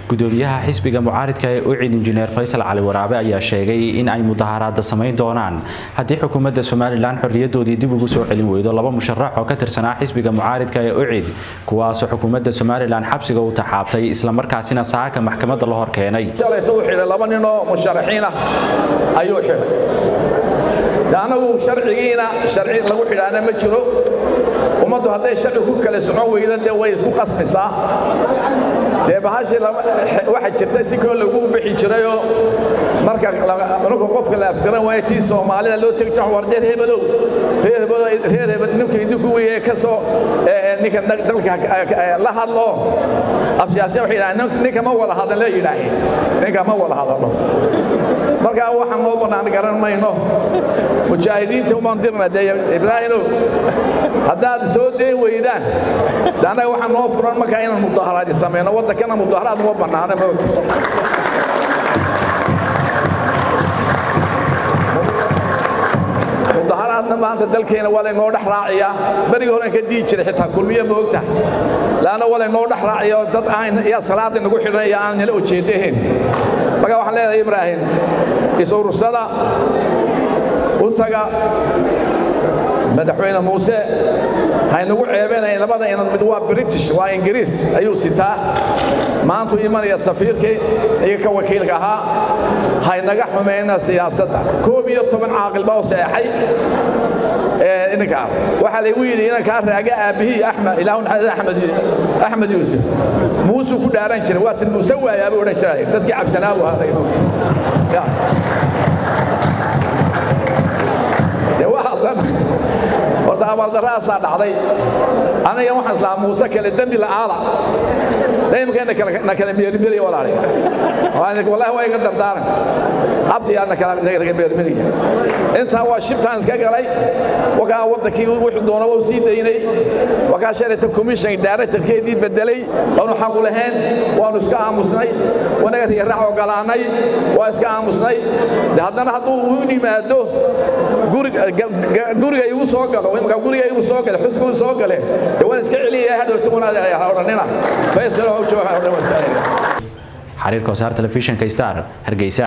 gudoomiyaha xisbiga mucaaridka ee ucid injineer faysal cali waraabe ayaa sheegay in ay mudaharaada samayn doonaan haddii xukuumadda somalilan xorriyadoodii dib ugu soo celin weydo laba musharax oo ka tirsanaa xisbiga mucaaridka ee ucid kuwaasoo xukuumadda somalilan xabsiga u taxaabtay islamarkaasina saaka maxkamadda la hor keenay laba ninoo musharaxiin ah ayuu xidhay de anagu sharcigiina sharci lagu xidhaana ma jiro ummaddu hadday sharci ku kala socon weyda dee way isku qasmisaa dee bahashii waxa jirta si koo lagu bixi jirayoo marka marka qofka la afgaran waayo tii soomaalida loo tegi jiro war reer hebelow reer hebelow reer hebel ninka idinku weeye ka soo ninka dalka la hadlo absiyaasiya waxay yidhahdeen ninka ma wada hadal la yidhaaheen ninka ma wada hadalo marka waxaan noo bannaan garan mayno mujaahidiinta umaan dirna dee ibraahimow haddaad soo deen weydaan de annaga waxaa noo furan markaa inaan mudaharaadi samayno waddankana mudaharaad uma bannaana moogta mudaharaadna maanta dalkeena waa laynoo dhex raaciyaa berigii horen ka dii jiray xitaa kulmiye ma ogtaha laanna waa laynoo dhex raaciya dad aan yaa salaada nagu xidhan iyo aan nala ujeedahayn marka waxaan leedahay ibraahim is-urursada u taga madaxweyne muuse haynagu ceebeenayn labada inad mid waa british waa ingiriis ayuu sitaa maantuu imanaya safiirkii iyo ka wakiilka ahaa haynaga xumayna siyaasadda koob iyo toban caaqil baa u seexay ninkaas waxaa laygu yidhi inankaa raaga aabbihii axmed ilaahu axmed axmed yuusuf muusuu ku dhaaran jiray waa tin muuse waayaabuu odhan jiray dadkii cabsanaa buu ahaa dee waxaasan horta abaaldarraasaa dhacday aniga waxaan islahaa muuse kale dembi la'aada daymka na kala meermeriya walaaliga wallahi waa iga dardaaran abtiyaa na kala meermeriya intaa waa shibtaan iska galay wakaa waddankii wuxuu doona waa sii daynay wakaa shalayta commission directorkeedii bedelay waanu xaqu lahayn waanu iska aamusnay wanaga riyaraac ogolaanay waa iska aamusnay de haddana hadduu u yimaado guriga igu soo galo imka guriga igu soo gale xusbigu soo gale de waan iska celiyaya hadhowta odhanina faysal oo jooga odhan waa iska celiya xariirka wasaar telefishinka star hargeysa